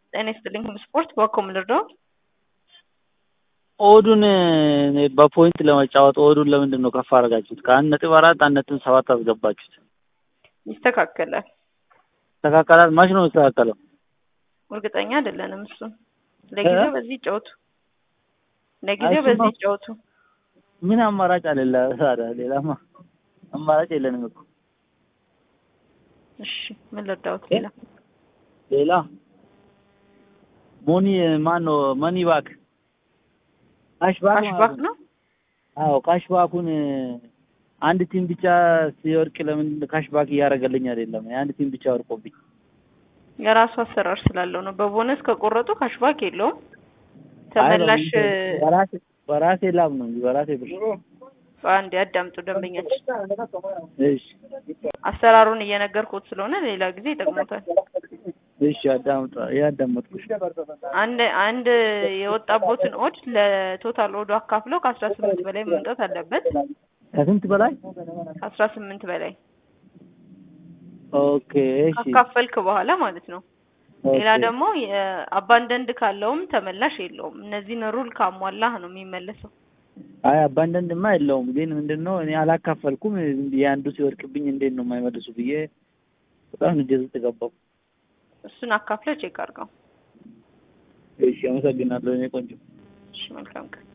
ጤና ይስጥልኝ ስፖርት በኮም ልርዳው? ኦዱን በፖይንት ለመጫወት ኦዱን ለምንድን ነው ከፍ አደረጋችሁት? ከአንድ ነጥብ አራት አንድ ነጥብ ሰባት አስገባችሁት። ይስተካከላል። ይስተካከላል። መች ነው የሚስተካከለው? እርግጠኛ አይደለንም። እሱን ለጊዜው በዚህ ይጫወቱ፣ ለጊዜው እሱማ- በዚህ ይጫወቱ። ምን አማራጭ አለ? ታዲያ ሌላማ አማራጭ የለንም እኮ። እሺ ምን ልርዳውት? ሌላ ሌላ ሞኒ ማን ነው? መኒ ባክ ካሽባክ ካሽባክ ነው። አዎ ካሽባኩን አንድ ቲም ብቻ ሲወርቅ ለምን ካሽባክ እያደረገልኝ አይደለም? የአንድ ቲም ብቻ ወርቆብኝ የራሱ አሰራር ስላለው ነው። በቦነስ ከቆረጡ ካሽባክ የለውም። ተመላሽ አይ፣ በራሴ በራሴ ላብ ነው እንጂ በራሴ ብር። በአንድ ያዳምጡ ደንበኛችን። እሺ አሰራሩን እየነገርኩት ስለሆነ ሌላ ጊዜ ይጠቅሙታል። እሺ አዳምጣ ያዳመጥኩሽ። አንድ አንድ የወጣቦትን ኦድ ለቶታል ኦዱ አካፍለው ከአስራ ስምንት በላይ መምጣት አለበት። ከስንት በላይ? ከአስራ ስምንት በላይ ኦኬ እሺ ካካፈልክ በኋላ ማለት ነው። ሌላ ኦኬ። ደግሞ አባንደንድ ካለውም ተመላሽ የለውም። እነዚህን ሩል ካሟላህ ነው የሚመለሰው። አይ አባንዳንድማ የለውም ግን ምንድን ነው እኔ አላካፈልኩም። ዝም ብዬ አንዱ ሲወድቅብኝ እንዴት ነው የማይመልሱ ብዬ በጣም ንዴት ውስጥ ገባሁ። እሱን አካፍለ ቼክ አድርገው። እሺ አመሰግናለሁ። እኔ ቆንጆ እሺ መልካም ቀን።